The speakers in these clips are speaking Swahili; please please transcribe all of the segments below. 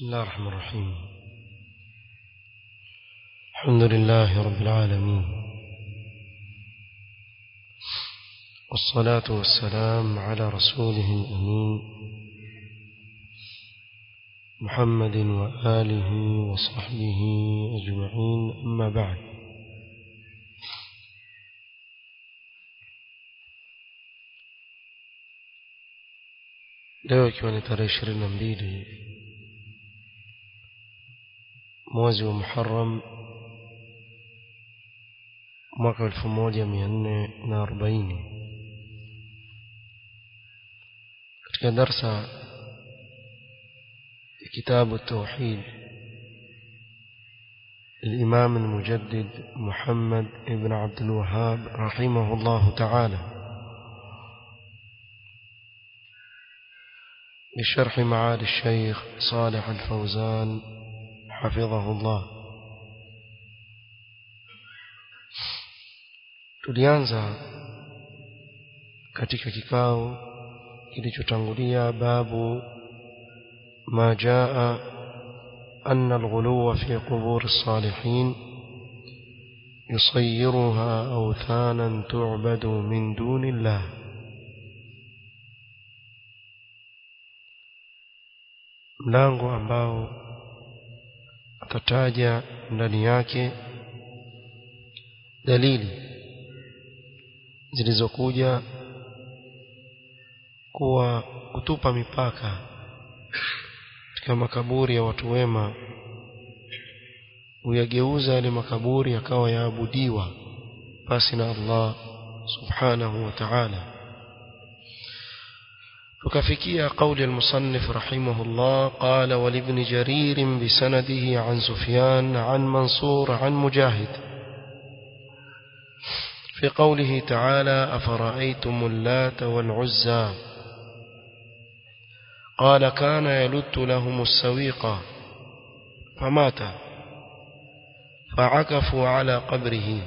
بسم الله الرحمن الرحيم الحمد لله رب العالمين والصلاة والسلام على رسوله الأمين محمد وآله وصحبه أجمعين أما بعد leo ikiwa ni tarehe ishirini na mbili mwezi wa muharam mwaka elfu moja mia nne na arobaini katika darsa ya kitabu tauhid الإمام المجدد محمد بن عبد الوهاب رحمه الله تعالى بشرح معالي الشيخ صالح الفوزان حفظه الله tulianza katika kikao kilichotangulia babu ma jaa أن الغلو في قبور الصالحين يصيرها أوثانا تعبد من دون الله mlango ambao atataja ndani yake dalili zilizokuja kuwa kutupa mipaka katika makaburi ya watu wema huyageuza yale makaburi yakawa yaabudiwa basi na Allah subhanahu wa ta'ala وكفكية قول المصنف رحمه الله قال ولابن جرير بسنده عن سفيان عن منصور عن مجاهد في قوله تعالى أفرأيتم اللات والعزى قال كان يلت لهم السويق فمات فعكفوا على قبره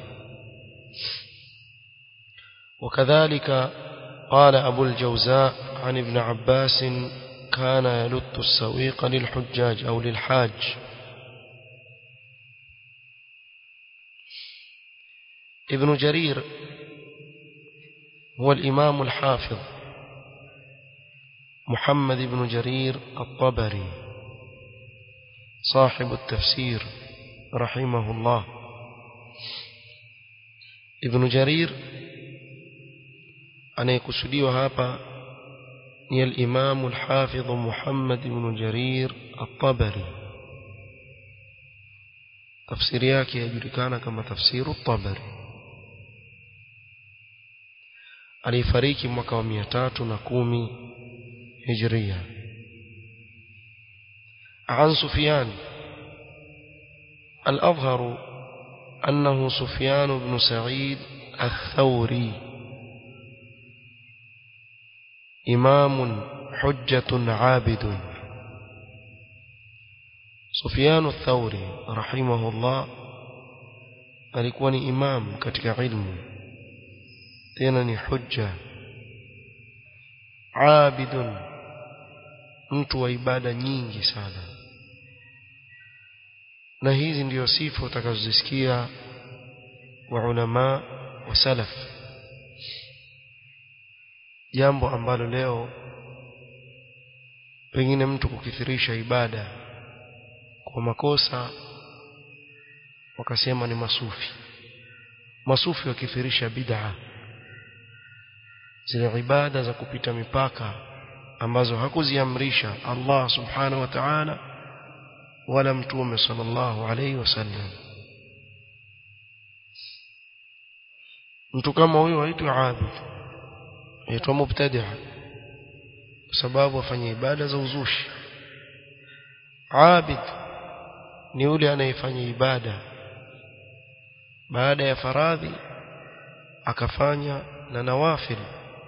وكذلك قال أبو الجوزاء عن ابن عباس كان يلت السويق للحجاج أو للحاج ابن جرير هو الإمام الحافظ محمد بن جرير الطبري صاحب التفسير رحمه الله ابن جرير anayekusudiwa hapa ni al-Imam al-Hafidh Muhammad ibn Jarir at-Tabari tafsiri yake yajulikana kama tafsiru at-Tabari alifariki mwaka wa 310 Hijria عن سفيان الأظهر أنه سفيان بن سعيد الثوري إمام حجة عابد سفيان الثوري رحمه الله alikuwa ni imam katika ilmu tena ni hujja abidun mtu wa ibada nyingi sana na hizi ndiyo sifa utakazozisikia wa ulama wa salaf jambo ambalo leo pengine mtu kukithirisha ibada kwa makosa wakasema ni masufi masufi wakithirisha bid'a zile ibada za kupita mipaka ambazo hakuziamrisha Allah subhanahu wa ta'ala wala mtume sallallahu alayhi wasallam mtu kama huyo haitwi abid aitwa mubtadi'a kwa sababu afanya ibada za uzushi abid ni yule anayefanya ibada baada ya faradhi akafanya na nawafil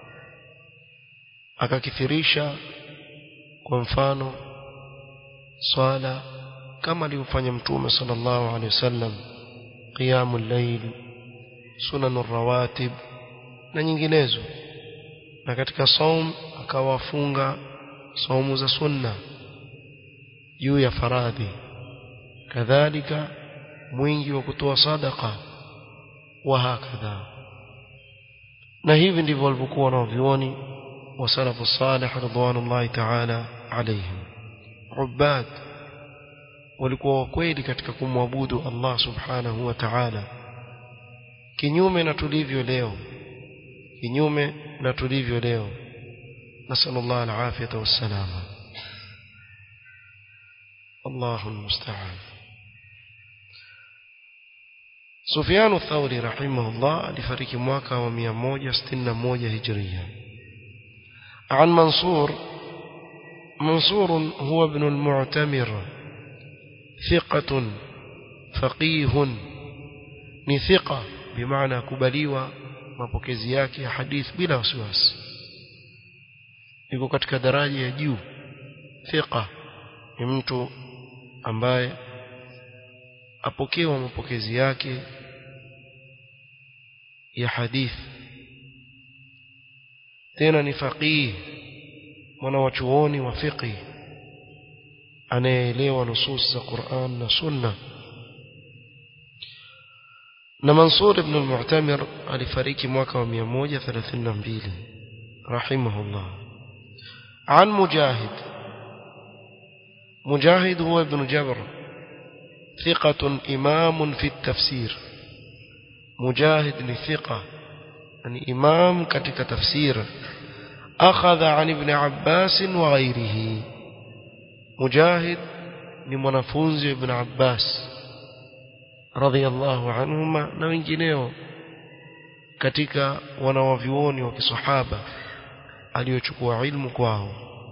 akakithirisha kwa mfano swala kama alivyofanya mtume sallallahu alaihi wasallam qiyamul layl sunanur rawatib na nyinginezo na katika saum akawafunga saumu za sunna juu ya faradhi kadhalika mwingi wa kutoa sadaka wa hakadha na hivi ndivyo walivyokuwa wanavyuoni wa salafu salih ridwanullahi ta'ala alayhim ubad walikuwa wakweli katika kumwabudu Allah subhanahu wa ta'ala kinyume na tulivyo leo kinyume na tulivyo leo nasallallahu alafiyata wassalama الله المستعان سفيان الثوري رحمه الله لفريق مواكا ومياموجة ستنا موجة هجرية عن منصور منصور هو ابن المعتمر ثقة فقيه نثقة بمعنى كبليوة mapokezi yake ya hadith bila wasiwasi yuko katika daraja ya juu thiqa ni mtu ambaye apokewa mapokezi yake ya hadith tena ni faqih mwana wa chuoni wa fiqh anayeelewa nusus za Qur'an na Sunna na Mansur ibn al-Mu'tamir alifariki mwaka wa 132 rahimahullah عن مجاهد مجاهد هو ابن جبر ثقة إمام في التفسير مجاهد ثقة يعني إمام كتك تفسير أخذ عن ابن عباس وغيره مجاهد لمنفونز ابن عباس رضي الله عنهما na wengineo katika wanawavyuoni wa kisahaba aliochukua ilmu kwao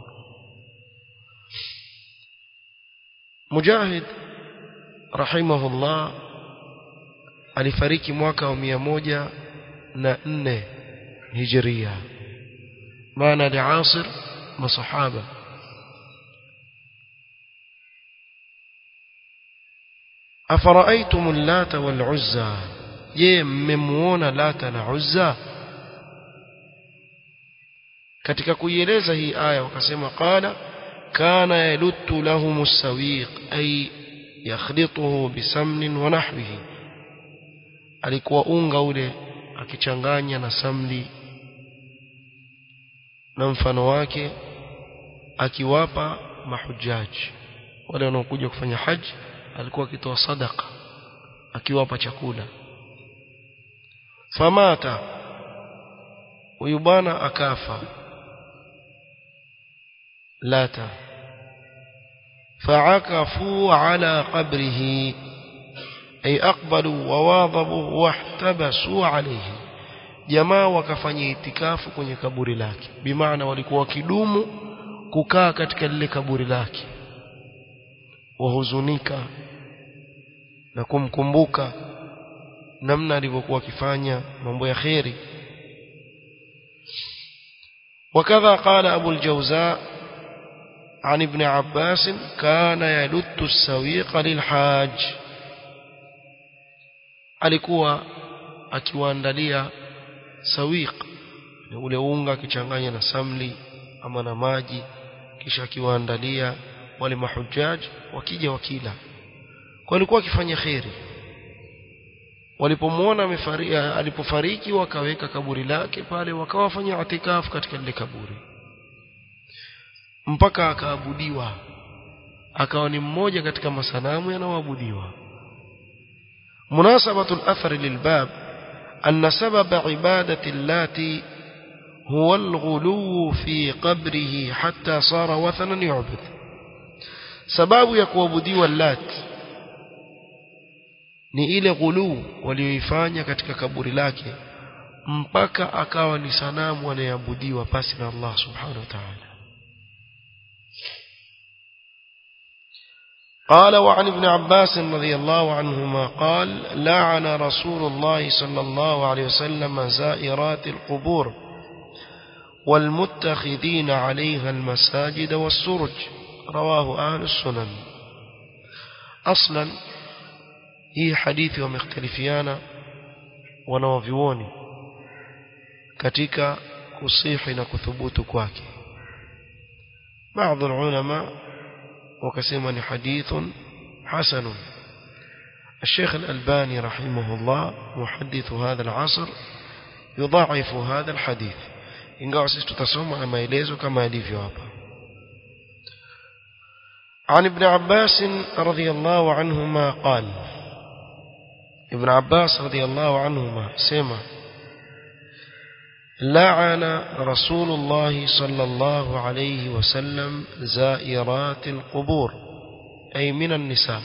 Mujahid rahimahullah alifariki mwaka wa mia moja na nne hijiria maana liasir masahaba afaraitum allata wal uzza je mmemuona lata na uzza katika kuieleza hii aya wakasema qala kana yaluttu lahum as-sawiq ay yakhlituhu bisamnin wa nahwihi alikuwa unga ule akichanganya na samli na mfano wake akiwapa mahujaji wale wanaokuja kufanya haji alikuwa akitoa sadaka akiwapa chakula famata huyu bwana akafa lata فعكفوا على قبره أي أقبلوا وواظبوا واحتبسوا عليه jamaa wakafanya itikafu kwenye kaburi lake bimaana walikuwa wakidumu kukaa katika lile kaburi lake wahuzunika na kumkumbuka namna alivyokuwa akifanya mambo ya kheri وكذا قال أبو الجوزاء عن ابن عباس كان يلت السويق للحاج alikuwa akiwaandalia sawiq ni ule unga akichanganya na samli ama na maji kisha akiwaandalia wale mahujaji wakija wakila kwa alikuwa akifanya kheri walipomwona alipofariki wakaweka kaburi lake pale wakawafanya atikafu katika lile kaburi mpaka akaabudiwa akawa ni mmoja katika masanamu yanayoabudiwa مناسبة الأثر للباب أن سبب عبادة اللات هو الغلو في قبره حتى صار وثنا يعبد سباب يكوابدي واللات ni ile ghuluu walioifanya katika kaburi lake mpaka akawa ni sanamu anayeabudiwa pasi na Allah subhanahu wa ta'ala قال وعن ابن عباس رضي الله عنهما قال لعن رسول الله صلى الله عليه وسلم زائرات القبور والمتخذين عليها المساجد والسرج رواه أهل السنن أصلا هي حديث ومختلفيان wanaovyuoni katika kusihi na kuthubutu kwake baadhi ulama wakasema ni hadithun hasanun الشيخ الألباني رحمه الله محدث هذا العصر يضاعف هذا الحديث ingawa sisi tutasoma na maelezo kama yalivyo hapa عن ابن عباس رضي الله عنهما قال ابن عباس رضي الله عنهما سمع لعن رسول الله صلى الله عليه وسلم زائرات القبور أي من النساء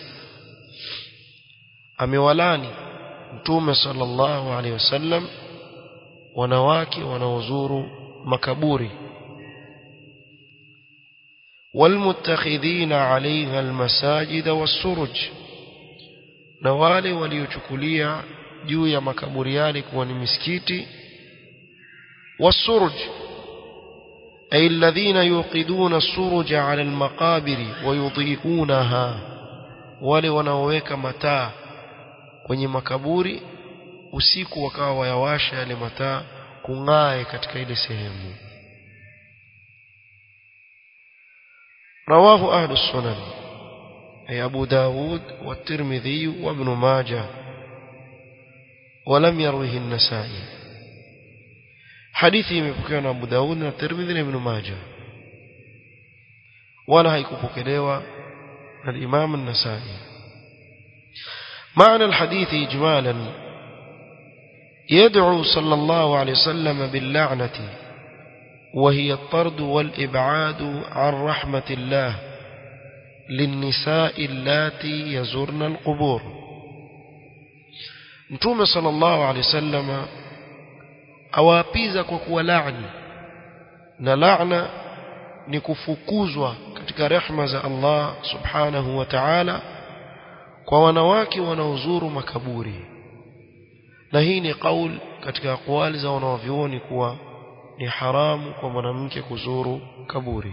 amewalani mtume sallallahu alaihi wasallam wanawake wanaozuru makaburi والمتخذين عليها المساجد والسرج na wale waliochukulia juu ya makaburi yale kuwa ni misikiti والسرج أي الذين يوقدون السرج على المقابر ويضيئونها wale wanaoweka mataa kwenye makaburi usiku wakawa wayawasha yale mataa kung'ae katika ile sehemu رواه أهل السنن أي أبو داود والترمذي وابن ماجه ولم يروه النسائي حديثي مبكيون أبو داود والترمذي وابن ماجه ولا هيكبكليوا الإمام النسائي معنى الحديث إجمالا يدعو صلى الله عليه وسلم باللعنة وهي الطرد والإبعاد عن رحمة الله للنساء اللاتي يزرن القبور نتوم صلى الله عليه وسلم awaapiza kwa kuwa laani na laana ni kufukuzwa katika rehma za Allah subhanahu wa ta'ala kwa wanawake wanaozuru makaburi na hii ni kauli katika aqwali za wanaovyuoni kuwa ni haramu kwa mwanamke kuzuru kaburi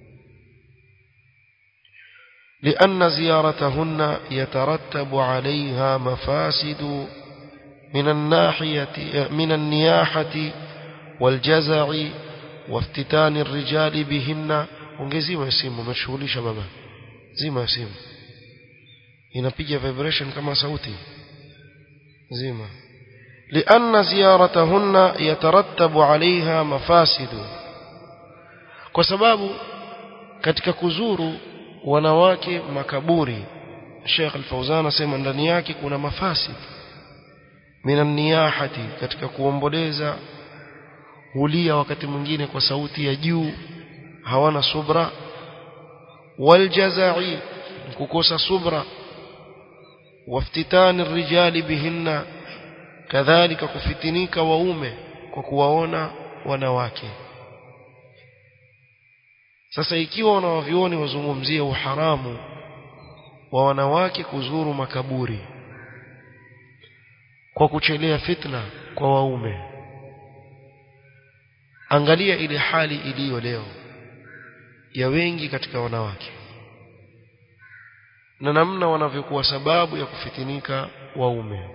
لأن زيارتهن يترتب عليها مفاسد من الناحية من النياحة والجزع وافتتان الرجال بهن ongezima ya simu umeshughulisha baba zima ya simu inapiga vibration kama sauti zima لأن زيارتهن يترتب عليها مفاسد kwa sababu katika kuzuru wanawake makaburi Sheikh Al-Fauzan asema ndani yake kuna mafasid minan niyahati katika kuomboleza hulia wakati mwingine kwa sauti ya juu hawana subra waljazai kukosa subra waftitani rijali bihinna kadhalika kufitinika waume kwa kuwaona wanawake sasa ikiwa wanawavioni wazungumzia uharamu wa wanawake kuzuru makaburi kwa kuchelea fitna kwa waume angalia ile hali iliyo leo ya wengi katika wanawake na namna wanavyokuwa sababu ya kufitinika waume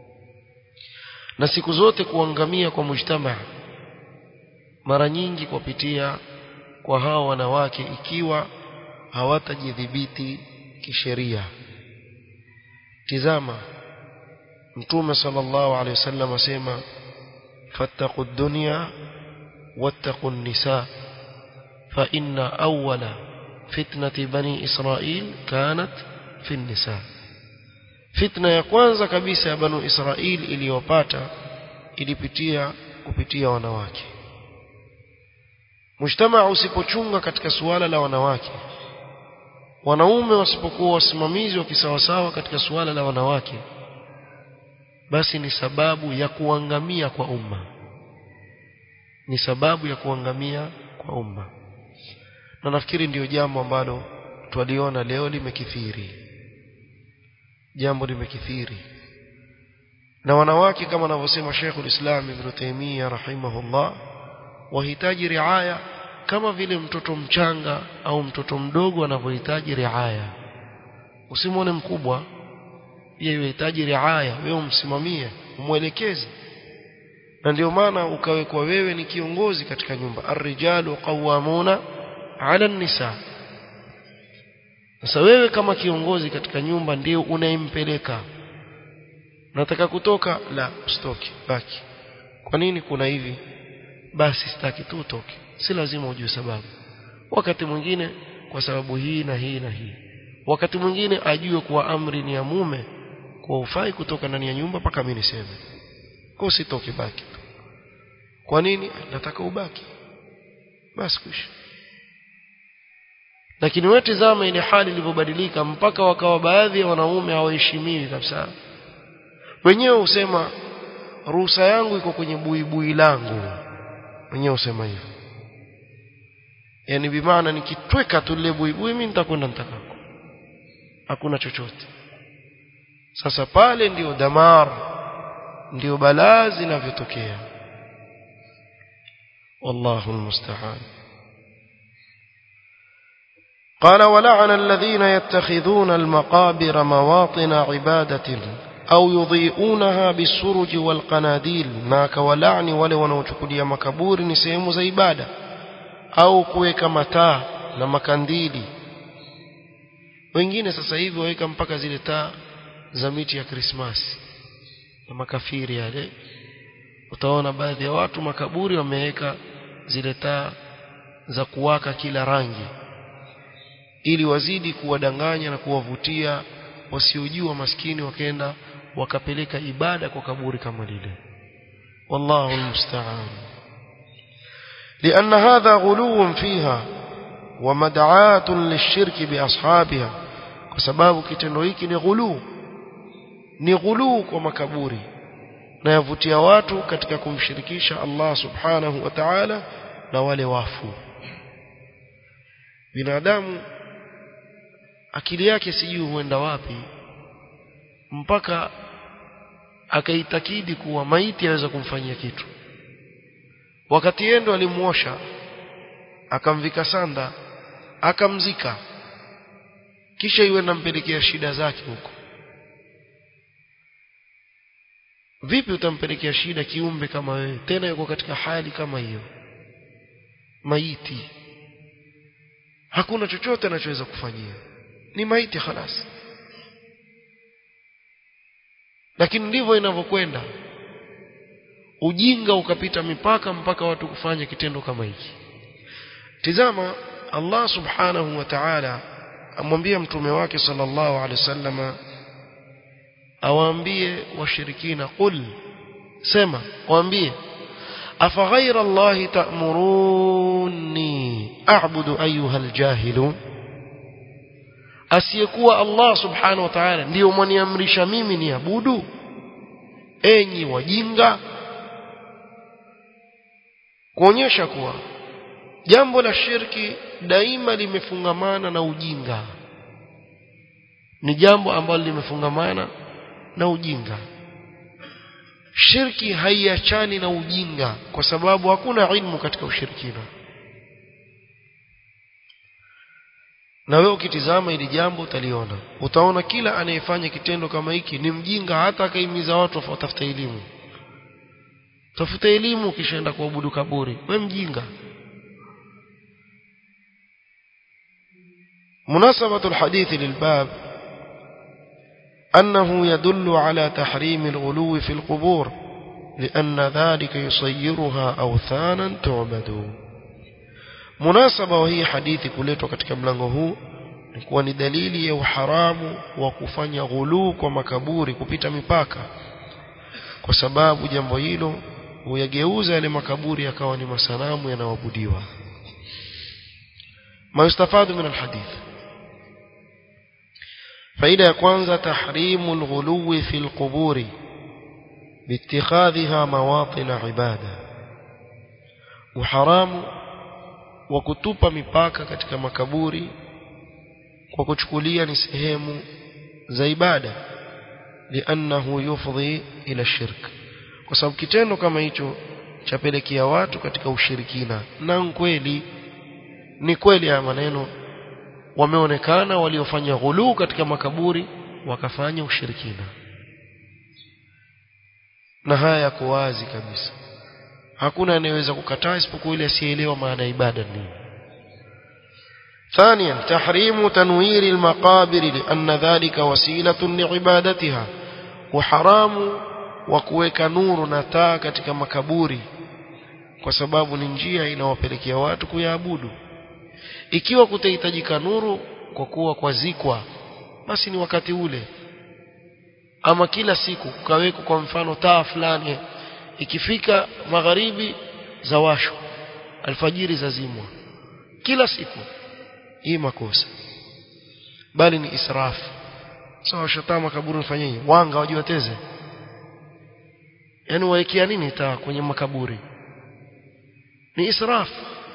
na siku zote kuangamia kwa mujtamaa mara nyingi kupitia kwa hao wanawake ikiwa hawatajidhibiti kisheria tizama mtume sallallahu alaihi wasallam asema fattaqu dunya wattaqu nisa fa inna awwala fitnati bani israil kanat fi nisa fitna ya kwanza kabisa ya banu israil iliyopata ilipitia kupitia wanawake mujtamaa usipochunga katika suala la wanawake wanaume wasipokuwa wasimamizi wa kisawasawa katika suala la wanawake basi ni sababu ya kuangamia kwa umma ni sababu ya kuangamia kwa umma na nafikiri ndiyo jambo ambalo twaliona leo limekithiri jambo limekithiri na wanawake kama anavyosema Sheikhul Islam Ibn Taymiyyah rahimahullah wahitaji riaya kama vile mtoto mchanga au mtoto mdogo anavyohitaji riaya usimwone mkubwa pia yuhitaji riaya wewe umsimamie umwelekeze na ndio maana ukawekwa wewe ni kiongozi katika nyumba arrijalu qawwamuna ala nisa sasa wewe kama kiongozi katika nyumba ndio unayempeleka nataka kutoka la usitoke baki kwa nini kuna hivi basi sitaki tu utoke si lazima ujue sababu wakati mwingine kwa sababu hii na hii na hii wakati mwingine ajue kuwa amri ni ya mume kwa ufai kutoka ndani ya nyumba mpaka mimi niseme kwa usitoke baki tu kwa nini nataka ubaki basi kuisha lakini wewe tazama ile hali ilivyobadilika mpaka wakawa baadhi ya wanaume hawaheshimiwi kabisa wenyewe husema ruhusa yangu iko kwenye buibui langu wenyewe husema hivyo yani bimaana nikitweka tu lile buibui mimi nitakwenda nitakako hakuna chochote sasa pale ndio damar ndio balaa zinavyotokea wallahu almusta'an قال ولعن الذين يتخذون المقابر مواطن عبادة أو يضيئونها بالسرج والقناديل ما كولعني wale wanaochukulia makaburi ni sehemu za ibada au kuweka mataa na makandili wengine sasa hivi waweka mpaka zile taa za miti ya Krismasi na makafiri yale utaona baadhi ya watu makaburi wameweka zile taa za kuwaka kila rangi ili wazidi kuwadanganya na kuwavutia wasiojua maskini wakaenda wakapeleka ibada kwa kaburi kama lile wallahu almusta'an لأن هذا غلو فيها ومدعاة للشرك بأصحابها وسباب kitendo hiki ni ghulu ni ghulu kwa makaburi na yavutia watu katika kumshirikisha Allah subhanahu wa ta'ala na wale wafu binadamu akili yake sijui huenda wapi mpaka akaitakidi kuwa maiti aweza kumfanyia kitu wakati yendo alimuosha akamvika sanda akamzika kisha iwe nampelekea shida zake huko vipi utampelekea shida kiumbe kama wewe tena yuko katika hali kama hiyo maiti hakuna chochote anachoweza kufanyia ni maiti khalas lakini ndivyo inavyokwenda ujinga ukapita mipaka mpaka watu kufanya kitendo kama hiki tizama Allah subhanahu wa ta'ala amwambia mtume wake sallallahu alaihi wasallama awaambie washirikina qul sema waambie afa ghayra Allah ta'muruni a'budu ayyuha aljahilun asiyekuwa Allah subhanahu wa ta'ala ndiyo mwaniamrisha mimi niabudu enyi wajinga kuonyesha kuwa jambo la shirki daima limefungamana na ujinga ni jambo ambalo limefungamana na ujinga shirki haiachani na ujinga kwa sababu hakuna ilmu katika ushirikina na wewe ukitizama ili jambo utaliona utaona kila anayefanya kitendo kama hiki ni mjinga hata akaimiza watu watafuta elimu tafuta elimu kishaenda kuabudu kaburi we mjinga مناسبة الحديث للباب أنه يدل على تحريم الغلو في القبور لأن ذلك يصيرها أوثانا تعبد مناسبة وهي حديث كليتو katika mlango huu ni kuwa ni dalili ya uharamu wa kufanya ghuluu kwa makaburi kupita mipaka kwa sababu jambo hilo huyageuza yale makaburi yakawa ni masanamu yanayoabudiwa ما يستفاد من الحديث فإذا ya kwanza tahrimu الغلو في القبور باتخاذها مواطن عبادة وحرام وكتوpa mipaka katika makaburi kwa kuchukulia ni sehemu za ibada liannahu yufdhi ila shirk kwa sababu kitendo kama hicho chapelekea watu katika ushirikina na kweli ni kweli haya maneno wameonekana waliofanya ghuluu katika makaburi wakafanya ushirikina na haya yako wazi kabisa hakuna anayeweza kukataa isipokuwa ile asiyeelewa maana ya ibada nini ثانيا تحريم تنوير المقابر لأن ذلك وسيلة لعبادتها وحرام وكوeka nuru na taa katika makaburi kwa sababu ni njia inawapelekea watu kuyaabudu ikiwa kutahitajika nuru kwa kuwa kwazikwa basi ni wakati ule ama kila siku kukawekwa kwa mfano taa fulani ikifika magharibi za washo alfajiri zazimwa kila siku hii makosa bali ni israfu sawa so, shataa makaburi mfanyeje wanga wajiwateze yani waekea nini taa kwenye makaburi ni israfu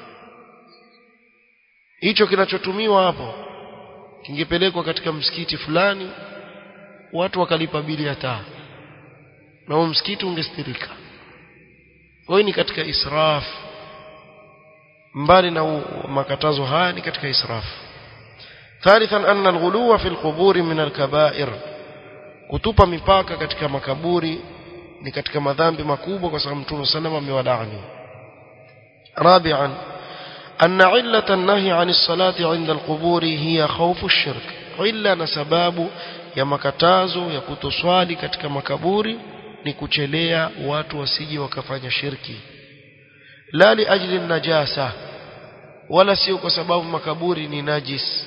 hicho kinachotumiwa hapo kingepelekwa katika msikiti fulani watu wakalipa bili ya taa na huo msikiti ungestirika kwa ni katika israf mbali na makatazo haya ni katika israf ثالثا أن الغلو في القبور من الكبائر kutupa mipaka katika makaburi ni katika madhambi makubwa kwa sababu Mtume sallam amewalaani رابعا أن علة النهي عن الصلاة عند القبور هي خوف الشرك إلا نسباب ya makatazo ya kutoswali katika makaburi ni kuchelea watu wasije wakafanya shirki la li ajli najasa wala sio kwa sababu makaburi ni najis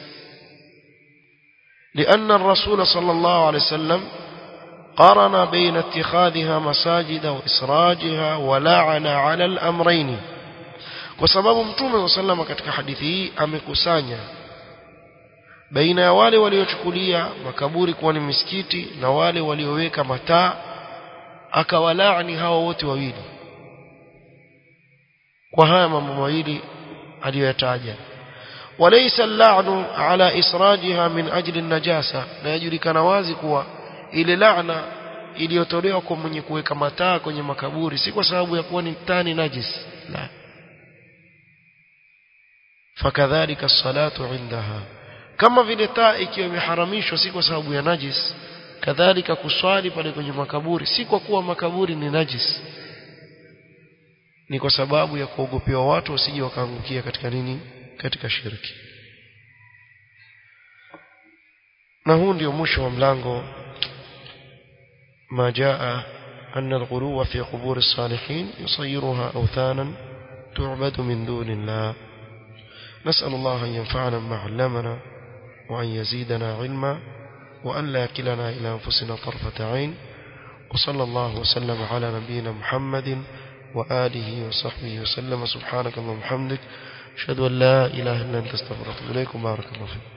لأن الرسول صلى الله عليه وسلم قارن بين اتخاذها مساجد وإسراجها ولعن على الأمرين وسبب متوم صلى الله عليه وسلم katika hadithi hii amekusanya baina ya wale waliochukulia makaburi kuwa ni misikiti na wale walioweka mataa akawalaani hao wote wawili kwa haya mambo mawili aliyoyataja walaysa al-la'nu ala israjiha min ajli an-najasa na yajulikana wazi kuwa ile laana iliyotolewa kwa mwenye kuweka mataa kwenye makaburi si kwa sababu ya kuwa ni tani najis la fakadhalika as-salatu 'indaha kama vile taa ikiwa imeharamishwa si kwa sababu ya najis kadhalika kuswali pale kwenye makaburi si kwa kuwa makaburi ni najis ni kwa sababu ya kuogopewa watu wasije wakaangukia katika nini katika shirki na huu ndio mwisho wa mlango ما جاء أن الغلو في قبور الصالحين يصيرها أوثانا تعبد من دون الله نسأل الله أن ينفعنا بما علمنا وأن يزيدنا علما وأن لا يكلنا إلى أنفسنا طرفة عين وصلى الله وسلم على نبينا محمد وآله وصحبه وسلم سبحانك اللهم وبحمدك أشهد أن لا إله إلا أنت استغفرك إليكم بارك الله فيكم